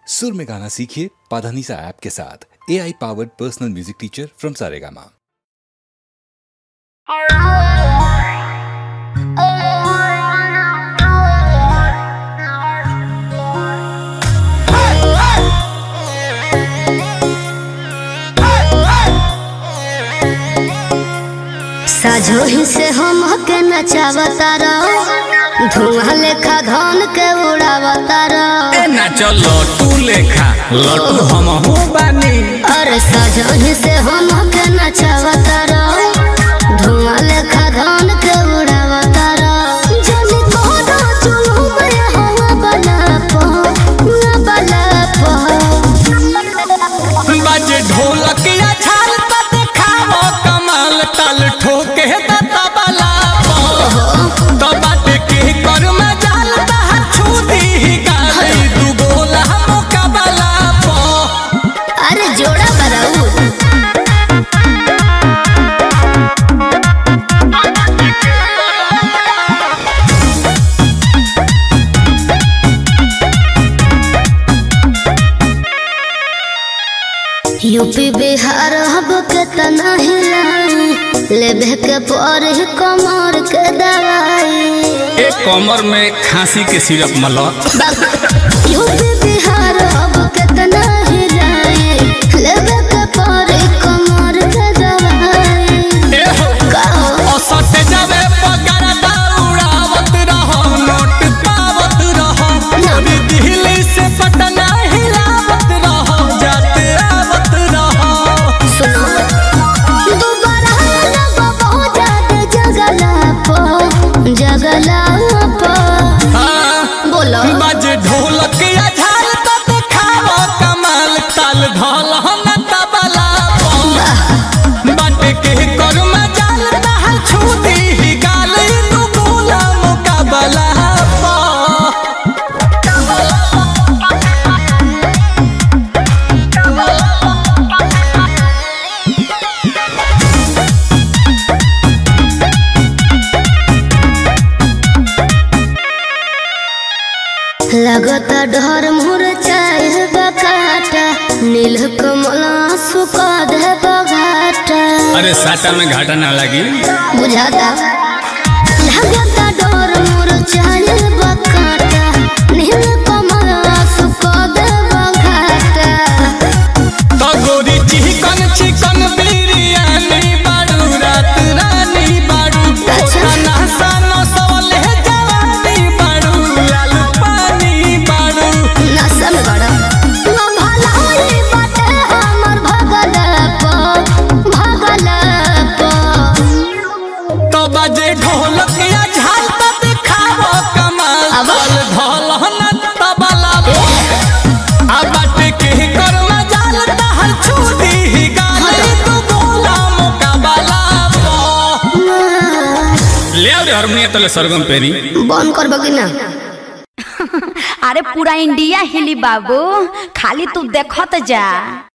सुर में गाना सीखिए पाधानीसा ऐप के साथ A I powered personal music teacher from Saregama साझोही से हम के नचावता रहो धुआं लेखा धन के उड़ावता रहो ए ना चलो तू लेखा लटू हम हो बानी अरे साझोही से हम के नचावता रहो धुआं लेखा धन के उड़ावता रहो जल्दी कोडो चुलू में हवा बना पो ना बना पो बाजे ढोलक या छाल त देखावो कमाल ताल ठोके त तबला तो बाटे के कर में जाल त छू दी गाली दू गोला मुकाबला पो अरे जोड़ा बराऊ यूपी बिहार हब के तना हिलाई लेबे के पर कमर के दवाई एक कमर में खांसी के सिरप मला यूपी बिहार हब के तना हिलाई लेबे के पर कमर के दवाई ए हो कहो औसत जावे पगार दौड़ावत रहो नोट पावत रहो अभी दिल्ली से पटना हिलावत रहो जाते आवत रहो सुनो दोबारा लगो बहुत ज्यादा जगला पो जगला पो हाँ, बोलो बाजे ढोलक या झाल तो देखावो कमाल ताल ढोल हम तबला पो। बाटे के कर में जाल दहल छू दी गाल तू गोला मुकाबला पो। लगता डर मुर चाहे बकाटा नील कमला सुका दे बघाटा अरे साटा में घाटा ना लगी बुझाता लगता डर मुर चाहे बकाटा नील कमला सुका दे बघाटा तो गोरी चिकन चिकन बिरयानी बाड़ू रात रानी बाड़ू अच्छा। खाना सानो सोले जवानी बाड़ू लाल पानी बाड़ू नशा में बड़ा ना भलाई बाटे हमर भगल पो भगल पो तो बजे ढोलक या झाल तो दिखावो कमाल अब? ताल ढोल न तबला आ बाटे के कर में जाल तहल छूटी गाल तू गोला मुकाबला पो। ले आओ रे हारमोनियम तले सरगम पेरी बंद कर बगी ना अरे पूरा इंडिया हिली बाबू खाली तू देखत जा